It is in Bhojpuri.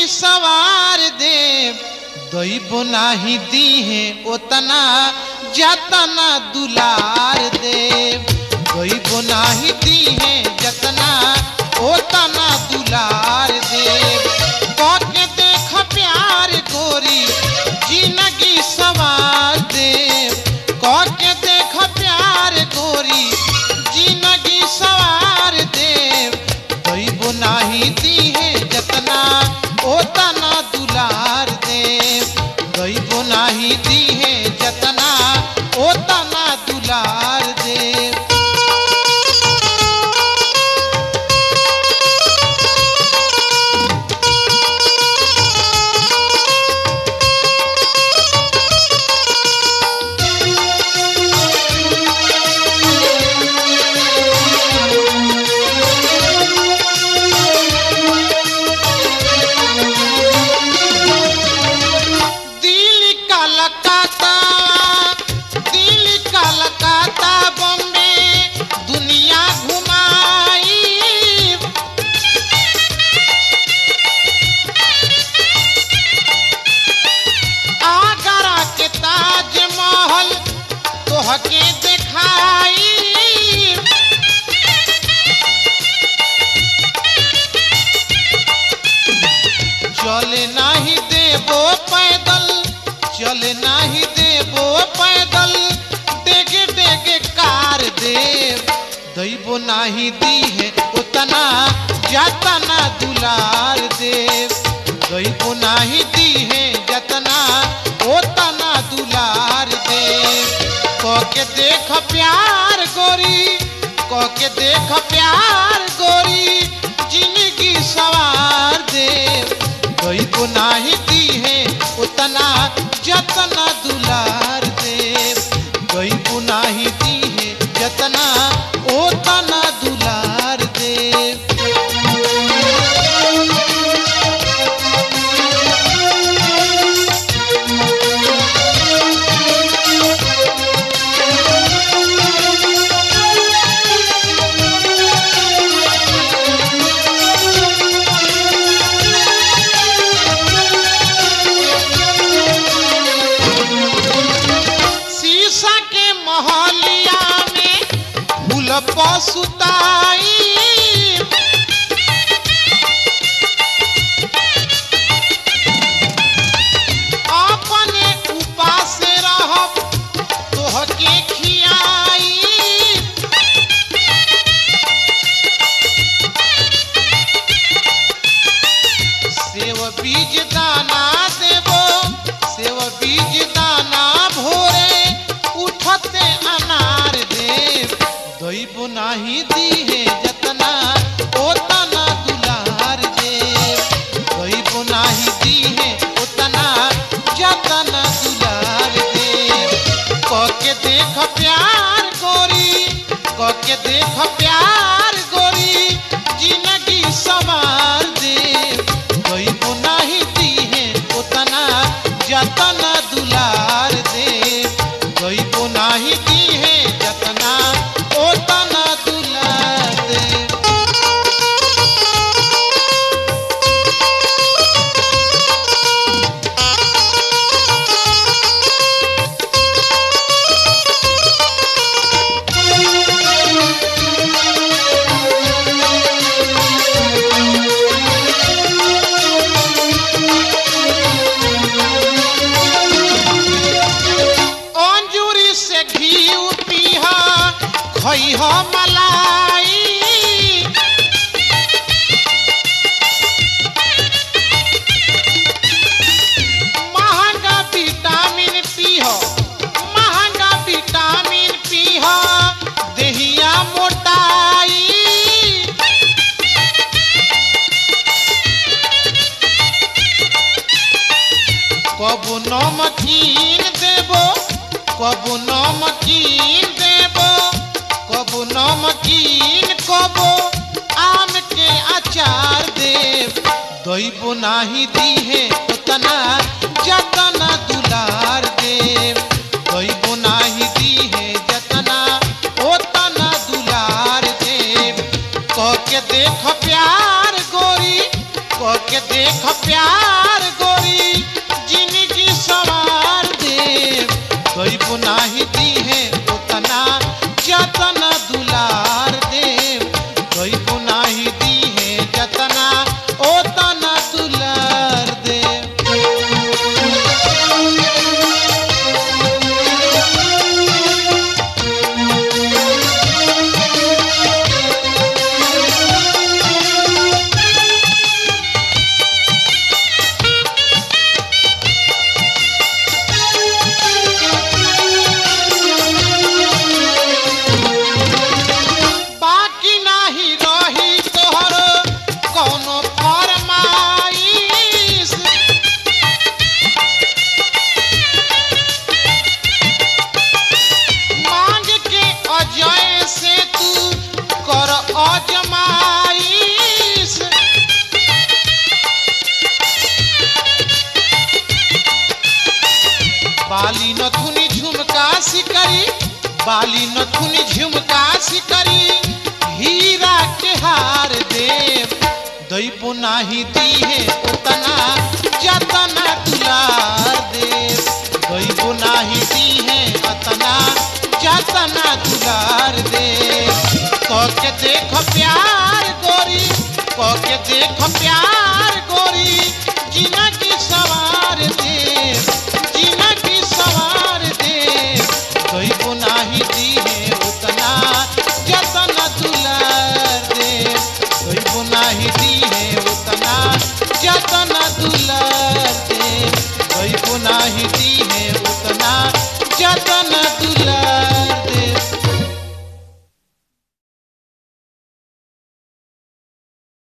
सवार देव दैबो नाही दीहे ओतना जतना दुलार देव दैबो नाही दीहे जतना ओतना दुलार देव कके देख प्यार गोरी जिंदगी सवार देव कके देख प्यार गोरी जिंदगी सवार देव दैबो नाही दीहे जतना ओतना दुलार देव दैबो नाही दीहे जतना ओतना दुलार देव दिल्ली कलकत्ता दिल्ली कलकत्ता बॉम्बे दुनिया घुमाई आगरा के ताजमहल तोहके दिखाई चले नाही देबो पैदल चले नाही देबो पैदल डेगे डेगे कार देव दैबो नाही दीहे उतना जतना दुलार देव दैबो नाही दीहे जतना ओतना दुलार देव कके देख प्यार गोरी कके देख प्यार गोरी जिंदगी सवार देव कोई को नाही दीहे उतना जतना दुलार देव कोई को नाही दीहे जतना ओतना दुलार देव शीशा के महलिया में फूल पसुताई अपने उपास रहब तोहके खियाई सेव बीज दाना देबो सेव बीज दाना भोरे उठते अनार देव दैबो नाही दीहे जतना ओतना दुलार देव दैबो नाही दीहे ओतना जतना दुलार देव कके देख प्यार गोरी कके देख प्यार गोरी जिंदगी सवार देव दैबो नाही दीहे ओतना जतना दुलार देव दैबो नाही दीहे जतना ओतना दुलार देव अंजूरी से घी पीहा खइह मलाई महंगा विटामिन पीह महंगा विटामिन पीह देहिया मोटाई कबू नमकीन देबो कबू नमकीन देबो कबू नमकीन कबो आम के अचार देव दैबो नाही दीहे उतना जतना दुलार देव दैबो नाही दीहे जतना ओतना दुलार देव कके देख प्यार गोरी कके के देख प्यार गोरी जिंदगी सवार दे कोई पुनाही दी है उतना जतना दुलार दे कोई पुनाही दी है जतना ओतना दुलार दे बाकी नाही रही तोहर कोनो फरमाइश मांग के अजय से तू कर अजमाइश बाली नथुनी झुमका सिकरी बाली नथुनी झुमका सिकरी हीरा के हार देव दई पुनाही दी है उतना जतना दुलार देव दई पुनाही दी है उतना जतना दुलार देव कह के देख प्यार गोरी कह के देख प्यार